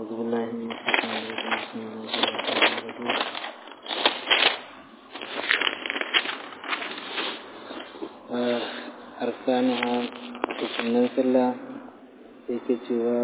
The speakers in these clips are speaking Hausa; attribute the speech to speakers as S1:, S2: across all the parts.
S1: أعوذ بالله من الشيطان الرجيم بسم الله الرحمن الرحيم أركانها تسنن سلا سيكتوا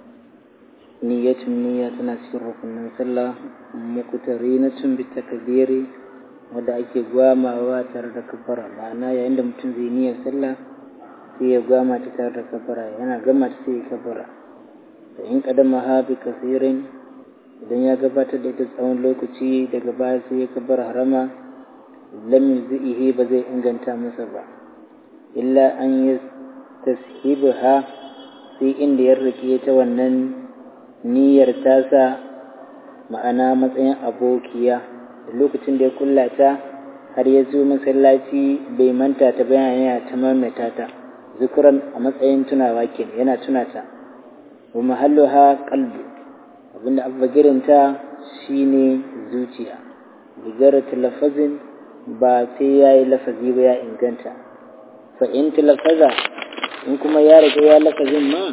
S1: نية النية تنسير ركن سلا مقترينة بالتكبير wadda ake gwamawa tare da kafara ma'ana yayin da mutum zai niyyar sallah sai ya gwama ta tare da kafara yana gama ta sai ya kafara da in kadama ha bi kasirin idan ya gabatar da ita tsawon lokaci daga baya sai ya kabar harama lam yuzihi ba zai inganta masa ba illa an yi tashibuha sai inda ya rike ta wannan niyyar tasa ma'ana matsayin abokiya da lokacin da ya kulla ta har ya zo masallaci bai manta ta bayan yana ta maimaita ta zukuran a matsayin tunawa kenan yana tuna ta wa mahalluha qalbi abinda abbagirinta shine zuciya bigar talafazin ba sai yayi lafazi ba ya inganta fa in talafaza in kuma ya riga ya lafazin ma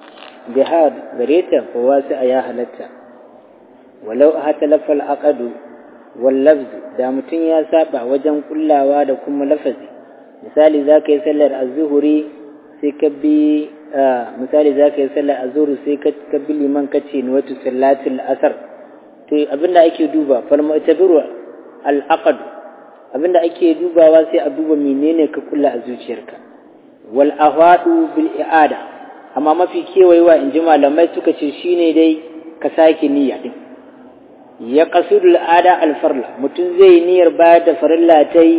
S1: bihad gare ta fa wasu ya halatta walau a talafal aqadu wal lafz da mutum ya saba wajen kullawa da kuma lafazi misali zaka yi sallar az-zuhri sai ka bi misali za ka yi sallar a zuru sai ka bi liman ka ce wata sallatul asar to abinda ake duba falma ta biru al'aqad abinda ake dubawa sai a duba menene ka kulla a zuciyarka wal ahwadu bil i'ada amma mafi kewayewa in ji malamai suka ce shine dai ka sake niyya din ya qasudul ada al farla mutum zai niyyar bayar da farilla tai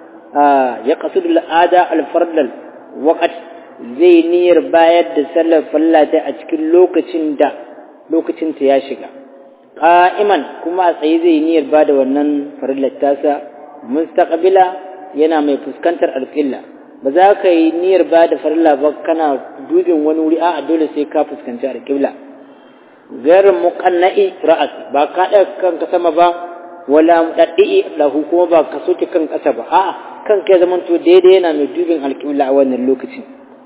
S1: ya qasudul ada al farla waqt zai niyyar bayar da sallar fallata a cikin lokacin da lokacinta ya shiga ƙa'iman kuma a tsaye zai niyyar ba da wannan farillar tasa mustaqbila yana mai fuskantar alƙilla ba za ka yi niyyar ba da farilla ba kana dubin wani wuri a'a dole sai ka fuskanci alƙilla garin muqanna'i ra'as ba ka ɗaga kanka sama ba wala mudaddi lahu kuma ba ka soke kan ƙasa ba a'a kanka ya zamanto daidai yana mai dubin alƙibla a wannan lokacin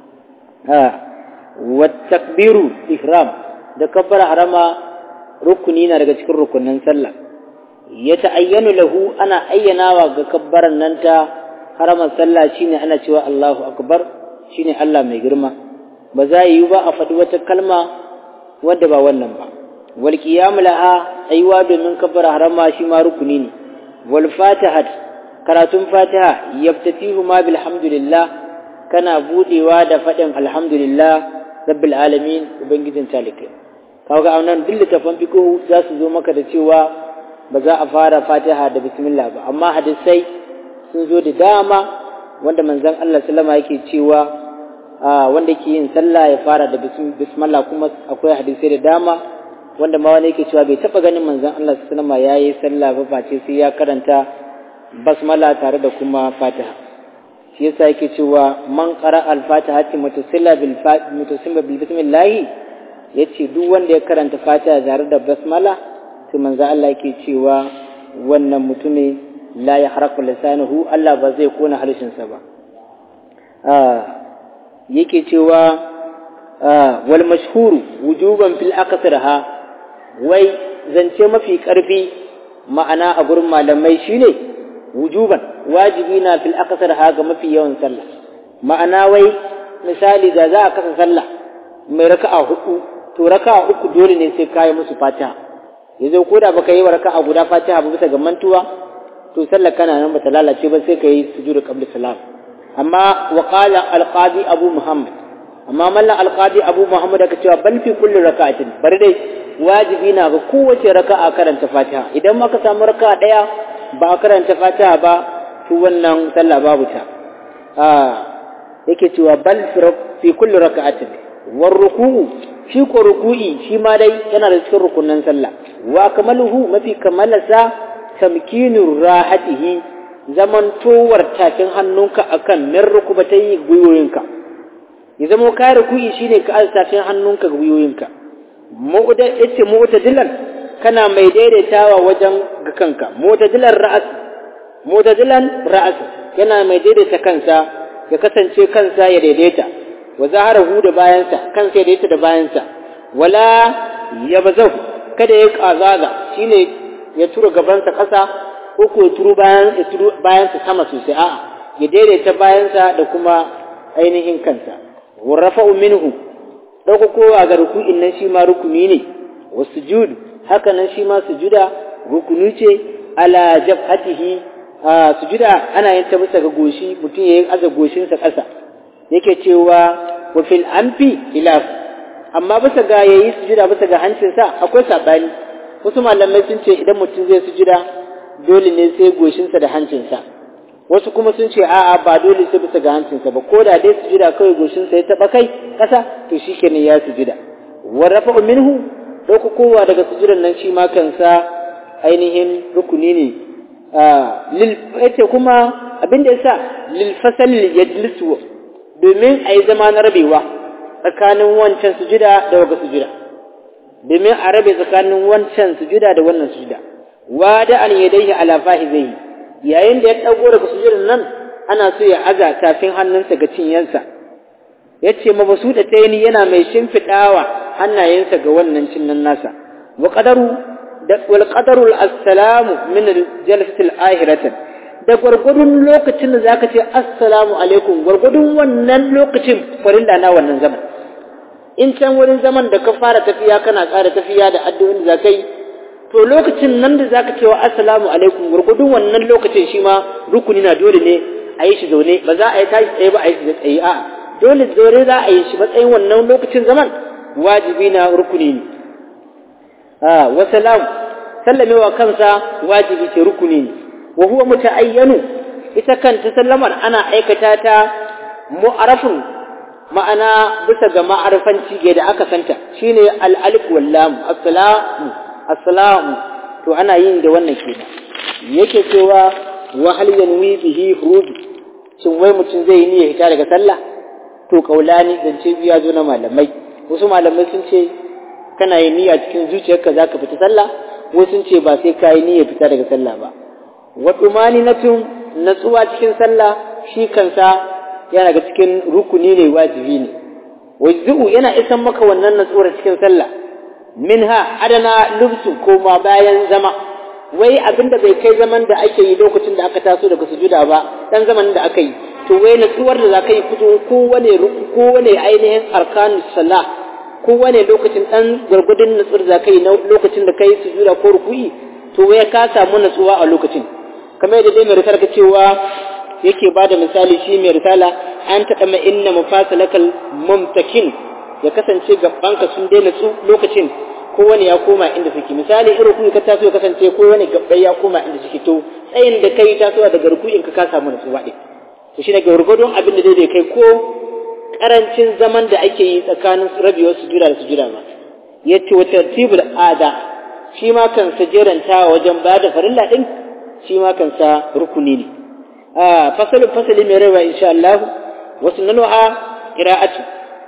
S1: والتكبير إحرام da kabbara harama rukuni na daga cikin rukunin sallah ya ta'ayyanu lahu ana ayyanawa ga kabbaran nan ta haraman sallah shine ana cewa Allahu akbar shine Allah mai girma ba za yi ba a faɗi wata kalma wadda ba wannan ba wal qiyam laha aiwa domin kabbara harama shi ma rukuni ne wal fatihat karatun fatiha yaftatihu ma bilhamdulillah kana budewa da faɗin alhamdulillah rabbil alamin ubangijin talikai kaga a nan duk littafan fiqh za su zo maka da cewa ba za a fara fatiha da bismillah ba amma hadisai sun zo da dama wanda manzon Allah sallama yake cewa wanda yake yin sallah ya fara da bismillah kuma akwai hadisai da dama wanda ma wani yake cewa bai taba ganin manzon Allah sallama yayi sallah ba face sai ya karanta basmala tare da kuma fatiha shi yasa yake cewa man qara al-fatihati mutasilla bil mutasilla bil bismillah yace duk wanda ya karanta fatiha tare da basmala to manzo Allah yake cewa wannan mutune la yahraku lisanuhu Allah ba zai kona harshen sa ba yake cewa wal mashhuru wujuban fil aqsarha wai zance mafi karfi ma'ana a gurin malamai shine wujuban wajibi na fil akasar haga mafi yawan sallah ma'ana wai misali da za a kasa sallah mai raka'a hudu to raka'a uku dole ne sai kai musu fatiha yanzu ko da baka yi wa raka'a guda fatiha ba bisa ga mantuwa to sallar kana nan bata lalace ba sai kai sujudu qabla salam amma wa qala al-qadi abu muhammad amma mallan al-qadi abu muhammad aka cewa bal fi kulli raka'atin bari dai wajibi na ga kowace raka'a karanta fatiha idan maka samu raka'a daya ba a karanta fatiha ba to wannan sallah babu ta a yake cewa bal fi kulli raka'atin war ruku'u shi ko ruku'i shi ma dai yana da cikin rukunan sallah wa kamaluhu mafi kamalasa tamkinur rahatihi zaman towar tafin hannunka akan min rukubatai gwiwoyinka ya zama ka ruku'i shine ka aza tafin hannunka gwiwoyinka mu'da yace mu'tadilan kana mai daidaitawa wajen ga kanka mutadilan ra'as mutadilan ra'as yana mai daidaita kansa ya kasance kansa ya daidaita wa zaharahu da bayansa kansa ya daidaita da bayansa wala
S2: ya bazau kada ya kazaga shine ya tura gabansa ƙasa ko ko ya turu bayan ya turu bayansa sama sosai a'a ya daidaita bayansa da kuma ainihin kansa warrafa'u minhu ɗaukakowa ga ruku'in nan shi ma rukuni ne wasujud haka nan shi ma sujuda rukuni ce ala jabhatihi a sujuda ana yin ta bisa ga goshi mutum yayin aza goshinsa ƙasa yake cewa wa fil anfi khilaf amma bisa ga yayi sujuda bisa ga hancinsa akwai sabani wasu malamai sun ce idan mutum zai sujuda dole ne sai goshinsa da hancinsa wasu kuma sun ce a'a ba dole sai bisa ga hancinsa ba ko da dai sujuda kawai goshinsa ya taba kai ƙasa to shikenan ya sujuda wa rafa'u minhu dauko kowa daga sujudan nan shi ma kansa ainihin rukuni ne lil yace kuma abinda yasa lil fasal yajlisu domin ayi zama na rabewa tsakanin wancan sujuda da waga sujuda domin a rabe tsakanin wancan sujuda da wannan sujuda wada an yadayhi ala fahizai yayin da ya dago daga sujudan nan ana so ya aza tafin hannunsa ga cinyansa yace mabasuda tayni yana mai shimfidawa hannayensa ga wannan cinnan nasa wa qadaru da wal qadaru assalamu min al jalsati al ahiratan da gwargwadon lokacin da zaka ce assalamu alaikum gwargwadon wannan lokacin farilla na wannan zaman in can wurin zaman da ka fara tafiya kana ƙara tafiya da addu'o'in da zaka yi to lokacin nan da zaka ce wa assalamu alaikum gwargwadon wannan lokacin shi ma rukuni na dole ne a yi shi zaune ba za a yi tashi tsaye ba a yi shi tsaye a'a dole zaure za a yi shi matsayin wannan lokacin zaman wajibi na rukuni ne a wa salam sallamewa kansa wajibi ce rukuni ne wa huwa muta'ayyanu ita kanta sallamar ana aikata ta mu'arafun ma'ana bisa ga ma'arifanci ga da aka santa shine al-alif wal lam assalamu assalamu to ana yin da wannan kenan yake cewa wa hal yanwi bihi hurub shin wai mutum zai yi niyyar hita daga sallah to kaulani zance biya zo na malamai wasu malamai sun ce kana yin niyya cikin zuciyarka zaka fita sallah wasu sun ce ba sai ka yi niyyar fita daga sallah ba wa tumaninatun natsuwa cikin sallah shi kansa yana ga cikin rukuni ne wajibi ne wajzu yana isan maka wannan natsuwar cikin sallah minha adana lubsu koma bayan zama wai abinda bai kai zaman da ake yi lokacin da aka taso daga sujuda ba dan zaman da aka yi to wai natsuwar da zaka yi fito kowane kowane ainihin arkanus salah kowane lokacin dan gurgudun natsuwar da zaka yi na lokacin da kai sujuda ko ruku'i to wai ka samu natsuwa a lokacin kamar yadda dai mai risala ka cewa yake ba da misali shi mai risala an taɗa ma inna mafasalakal mumtakin ya kasance gabanka sun daina su lokacin kowane ya koma inda suke misali irin kuma ka taso ya kasance kowane gabbai ya koma inda suke to tsayin da kai tasowa daga ruku'in ka ka samu natsuwa ɗin to shi ne gwargwadon abin da daidai kai ko karancin zaman da ake yi tsakanin rabewar sujuda da sujuda ba yace wa tartibul ada shi ma kansa jerantawa wajen ba da farilla din shi ma kansa rukuni ne a fasalin fasali mai rawa insha Allah wasu nanu'a qira'atu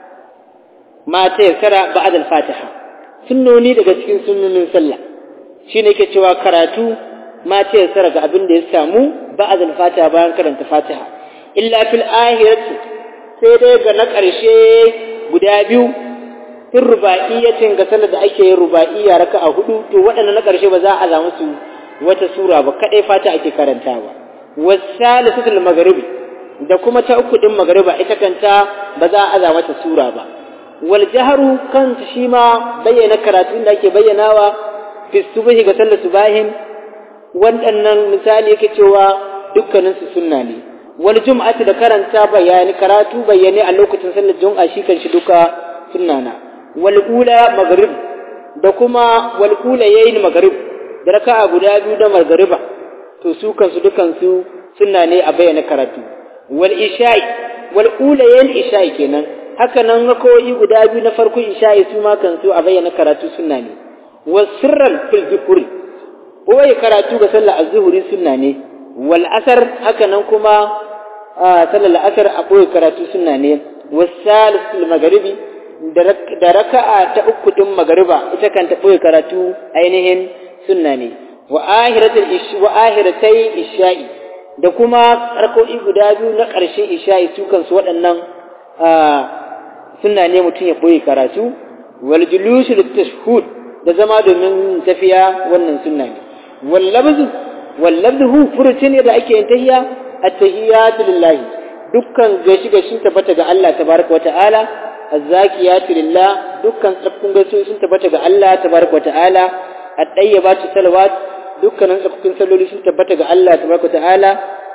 S2: ma ta yassara ba'd al-fatiha sunnoni daga cikin sunnonin sallah shine yake cewa karatu ma ta yassara ga abin da ya samu ba'd al-fatiha bayan karanta fatiha illa fil ahirati sai dai ga na ƙarshe guda biyu in ruba'iyyatin ga sallar da ake yin ruba'iyya raka'a hudu to waɗannan na ƙarshe ba za a za musu wata sura ba kadai fata ake karantawa wasalisatul maghribi da kuma ta uku din maghriba ita kanta ba za a za mata sura ba wal jahru kanta shi ma bayyana karatun da ake bayyanawa fi subhi ga sallar subahin waɗannan misali yake cewa dukkanin su sunna ne wal jum'ati da karanta bayani karatu bayyane a lokacin sallar jum'a shi kan shi duka sunna na wal ula maghrib da kuma wal ula yayin maghrib da raka'a guda biyu da magriba to su kansu dukan su sunna ne a bayyana karatu wal isha'i wal ula yayin isha'i kenan haka nan rakawoyi guda biyu na farkon isha'i su ma kansu a bayyana karatu sunna ne was sirran fil zikri boye karatu ga sallar az-zuhri sunna ne wal asar haka nan kuma sallar la'asar a ɓoye karatu suna ne wasalisul magaribi da raka'a ta uku din magariba ita kan ta ɓoye karatu ainihin sunna ne wa ahiratai isha'i da kuma rakoi guda biyu na ƙarshen isha'i su kansu waɗannan sunna ne mutum ya ɓoye karatu wal julusu tashhud da zama domin tafiya wannan sunna ne wallabzu wallabzu furucin da ake yin tahiya at-tahiyatu lillahi dukkan gashi gashi tabbata ga Allah tabaraka wa ta'ala az-zakiyatu lillah dukkan tsafkun gasu sun tabbata ga Allah tabaraka wa ta'ala at-tayyibatu salawat dukkanin tsafkun salloli sun tabbata ga Allah tabaraka wa ta'ala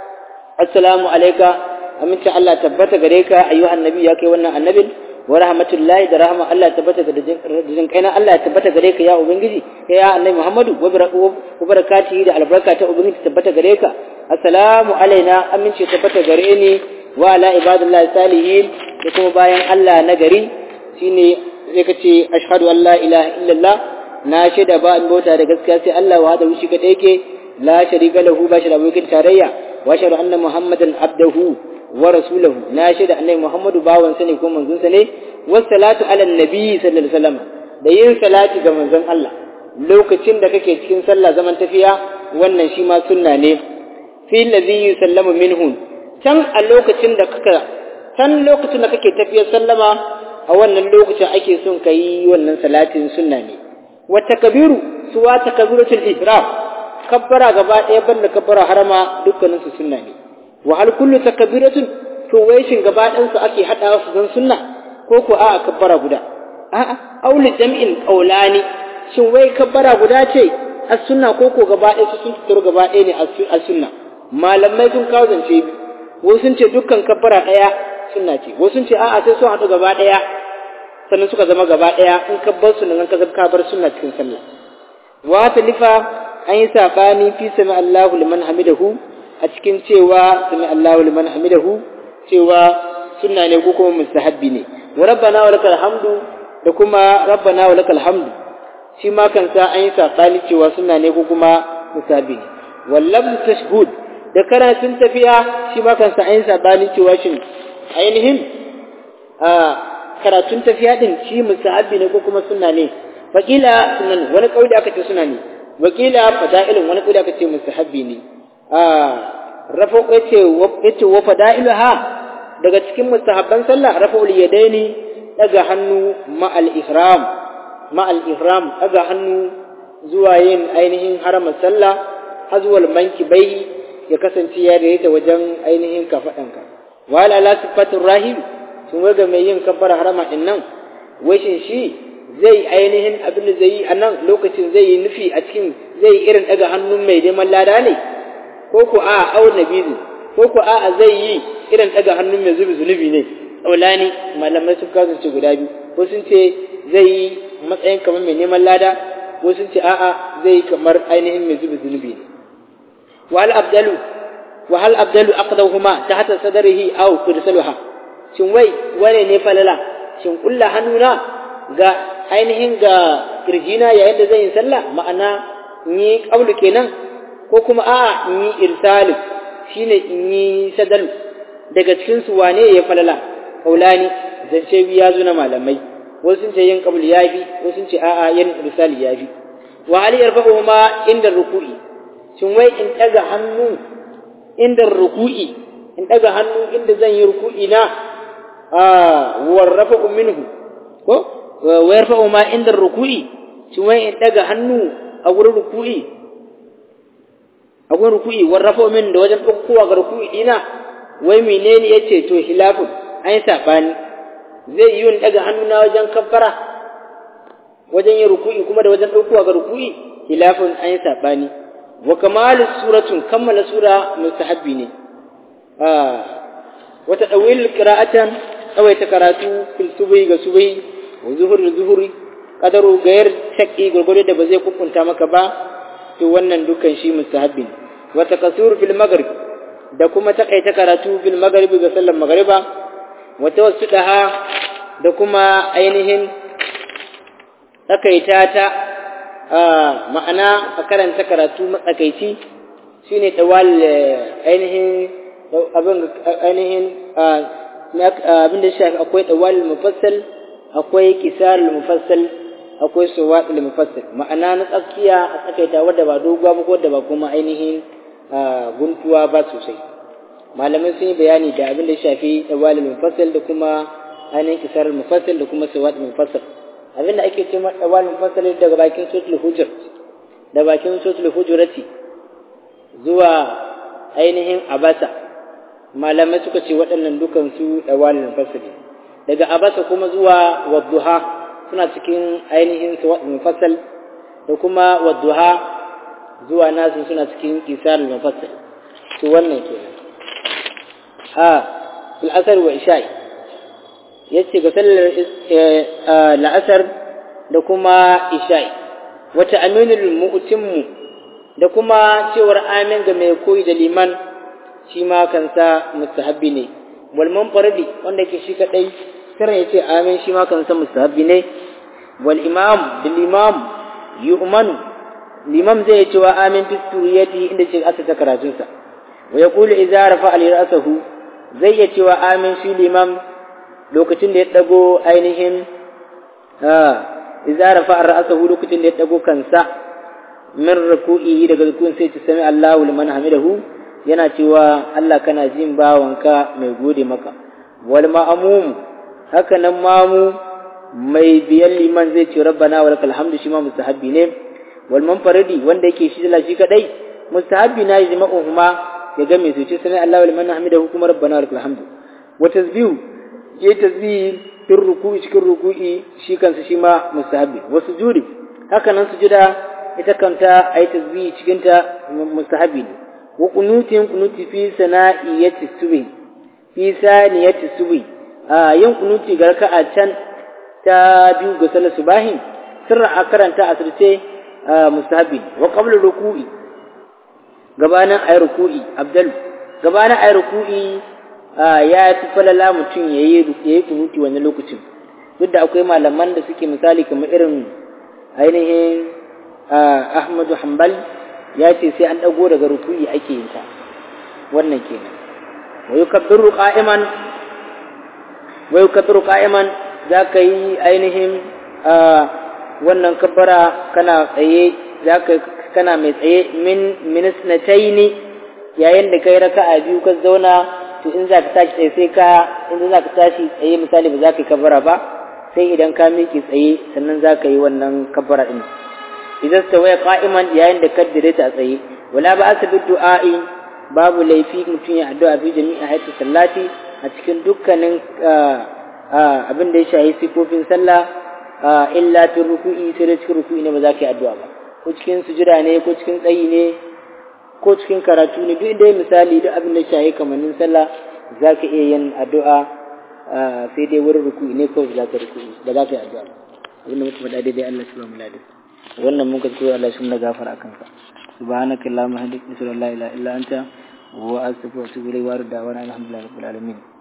S2: assalamu alayka aminta Allah tabbata gare ka ayyuhan nabi ya kai wannan annabin wa rahmatullahi da rahama Allah tabbata ga dajin kaina Allah tabbata gare ka ya ubangiji ya annabi Muhammadu wa barakatihi da albarka ta ubangiji tabbata gare ka assalamu alaina amince tabbata gare ni wa ala ibadillahi salihin da kuma bayan Allah na gari shine sai ka ce ashhadu an la ilaha illallah na shaida ba in bauta da gaskiya sai Allah wa hada shi kadai yake la sharika lahu ba shi da abokin tarayya wa ashhadu anna muhammadan abdahu wa rasulahu na shaida annabi muhammadu bawan sa ne ko manzon sa ne wassalatu ala nabi sallallahu alaihi wasallam da yin salati ga manzon Allah lokacin da kake cikin sallah zaman tafiya wannan shi ma sunna ne fi ladhi yusallamu minhu can a lokacin da kaka can lokacin da kake tafiyar sallama a wannan lokacin ake son ka yi wannan salatin sunna ne wata kabiru suwa takabiratul ihram kabbara gaba ɗaya banda kabbara harama dukkanin su sunna ne wa hal kullu takbiratun to wai shin gaba ɗayan su ake hadawa su zan sunna ko ko a'a kabbara guda a'a auli jam'in qaulani shin wai kabbara guda ce as sunna ko ko gaba ɗaya su sun tsoro gaba ɗaya ne as sunna malamai sun kawo zance wasu sun ce dukkan kabbara ɗaya sunna ce wasu sun ce a'a sai sun haɗu gaba ɗaya sannan suka zama gaba ɗaya in ka bar su nan ka ka bar sunna cikin sallah wa talifa an yi sabani fi sami Allahu liman hamidahu a cikin cewa sami Allahu liman hamidahu cewa sunna ne ko kuma mustahabbi ne wa rabbana wa lakal hamdu da kuma rabbana wa lakal hamdu shi ma kansa an yi sabani cewa sunna ne ko kuma mustahabbi ne wallabdu tashhud da karatun tafiya shi ma kansa an yi sabani cewa shin ainihin a karatun tafiya din shi mustahabbi ne ko kuma sunna ne wakila sunan wani kauli aka ce sunna ne wakila fada'ilun wani kauli aka ce mustahabbi ne a rafa yace yace wa fada'iluha daga cikin mustahabban sallah rafa'ul yadaini daga hannu ma'al ihram ma'al ihram daga hannu zuwa yin ainihin haramar sallah hazwal mankibai ya kasance ya daidaita wajen ainihin kafadanka wala la sifatur rahim sun waga mai yin kabbara harama din nan washin shi zai ainihin abin da zai yi a nan lokacin zai yi nufi a cikin zai irin daga hannun mai neman lada ne ko ko a au nabizi ko ko a zai yi irin daga hannun mai zubi zunubi ne tsaulani malamai sun kasance guda biyu ko sun ce zai yi matsayin kamar mai neman lada ko sun ce a'a zai yi kamar ainihin mai zubi zunubi ne wal abdalu wa hal abdalu aqdahuma tahta sadrihi aw tursaluha shin wai wane ne falala shin kulla hannuna ga ainihin ga kirjina yayin da zan yi sallah ma'ana in yi qablu kenan ko kuma a'a in yi irsalu shine in yi sadalu daga cikin su wane ya falala kaulani zance biya zo na malamai wasu sun ce yin qablu yafi wasu sun ce a'a yin irsali yafi wa hal yarfa'uhuma inda ruku'i shin wai in daga hannu inda ruku'i in daga hannu inda zan yi ruku'i na warrafa minhu ko wa yarfa'u ma inda ruku'i shin wai in daga hannu a gurin ruku'i a gurin ruku'i warrafa min da wajen ɗaukowa ga ruku'i dina wai menene yace to hilafun an yi sabani zai yi yin daga hannu na wajen kaffara wajen yin ruku'i kuma da wajen ɗaukowa ga ruku'i hilafun an yi sabani wa kamalu suratun kammala sura mustahabbi ne wata ɗawil qira'atan tsawaita karatu fil subai ga subai wa zuhur da zuhuri kadaru gayar shakki gurgurde da ba zai kukunta maka ba to wannan dukan shi mustahabbin wa takasur fil maghrib da kuma takaita karatu fil maghrib ga sallar maghriba wa tawassudaha da kuma ainihin takaita ta ma'ana a karanta karatu matsakaici shine tawal ainihin abin ainihin abin da shafi akwai tawal mufassal akwai kisar mufassal akwai suwat mufassal ma'ana na tsakiya a tsakaita wadda ba doguwa ba ko wadda ba kuma ainihin guntuwa ba sosai malamai sun yi bayani da abin da shafi tawal mufassal da kuma ainihin kisar mufassal da kuma suwat mufassal abinda ake ce dawal mufassal daga bakin suratul hujur da bakin suratul hujurati zuwa ainihin abasa malamai suka ce waɗannan dukan su dawal mufassal daga abasa kuma zuwa wadduha suna cikin ainihin mufassal da kuma wadduha zuwa nasu suna cikin kisar mufassal to wannan kenan a fil asar wa isha'i yace ga sallar la'asar da kuma isha'i wata aminul mu'timmu da kuma cewar amin ga mai koyi da liman shi ma kansa mustahabbi ne wal munfaridi wanda ke shi kadai kiran yace amin shi ma kansa mustahabbi ne wal imam bil imam yu'manu limam zai ce wa amin fi suriyati inda ce asa ta karatunsa wa yaqulu idza rafa al ra'sahu zai ya cewa amin shi limam lokacin da ya dago ainihin idza rafa ra'sahu lokacin da ya dago kansa min ruku'i daga rukun sai ta sami Allahu liman hamidahu yana cewa Allah kana jin bawanka mai gode maka wal ma'mum haka nan mamu mai biyan liman zai ce rabbana wa lakal hamdu shi ma mustahabbi ne wal munfaridi wanda yake shi da shi kadai mustahabbi na yi ma'uhuma ya ga mai su ce sami Allahu liman hamidahu kuma rabbana wa lakal hamdu wa tasbihu ya tasbihi fil ruku'i cikin ruku'i shi kansa shi ma mustahabbi wa sujudi haka nan sujuda ita kanta ai tasbihi cikin ta mustahabbi ne wa qunutin qunuti fi sana'iyati subhi fi saniyati subhi a yin qunuti ga raka'a can ta biyu ga salar subahin sirra a karanta a sirce mustahabbi wa qabla ruku'i gabanin ayi ruku'i abdal gabanin ayi ruku'i ya fi falala mutum yayi yayi kunuti wannan lokacin duk da akwai malaman da suke misali kamar irin ainihin Ahmadu Hanbal ya ce sai an dago daga ruku'i ake yin ta wannan kenan wa yukabbiru qa'iman wa yukabbiru qa'iman za ka yi ainihin wannan kabbara kana tsaye za ka kana mai tsaye min minisnataini yayin da kai raka'a biyu ka zauna to in za ka tashi tsaye sai ka in za ka tashi tsaye misali ba za ka yi kabbara ba sai idan ka miƙe tsaye sannan za ka yi wannan kabbara din idan ta waya qa'iman yayin da ka dire ta tsaye wala ba asa bi du'a'i babu laifi mutum ya addu'a bi jami'a hayatu sallati a cikin dukkanin abin da ya shahi sifofin sallah illa fi ruku'i sai da cikin ruku'i ne ba za ka yi addu'a ba ko cikin sujuda ne ko cikin tsayi ne ko cikin karatu ne duk inda misali duk abin da ya shahi kamannin sallah za ka iya yin addu'a sai dai wurin ruku'i ne kawai za ka ruku'i ba za ka yi addu'a ba abin da muka faɗa daidai Allah shi ba mu ladin wannan mun ka ce Allah shi mu gafara akan ka subhanaka allahumma hamdika la ilaha illa anta wa astaghfiruka wa atubu ilayk wa arda wa alhamdulillahi rabbil alamin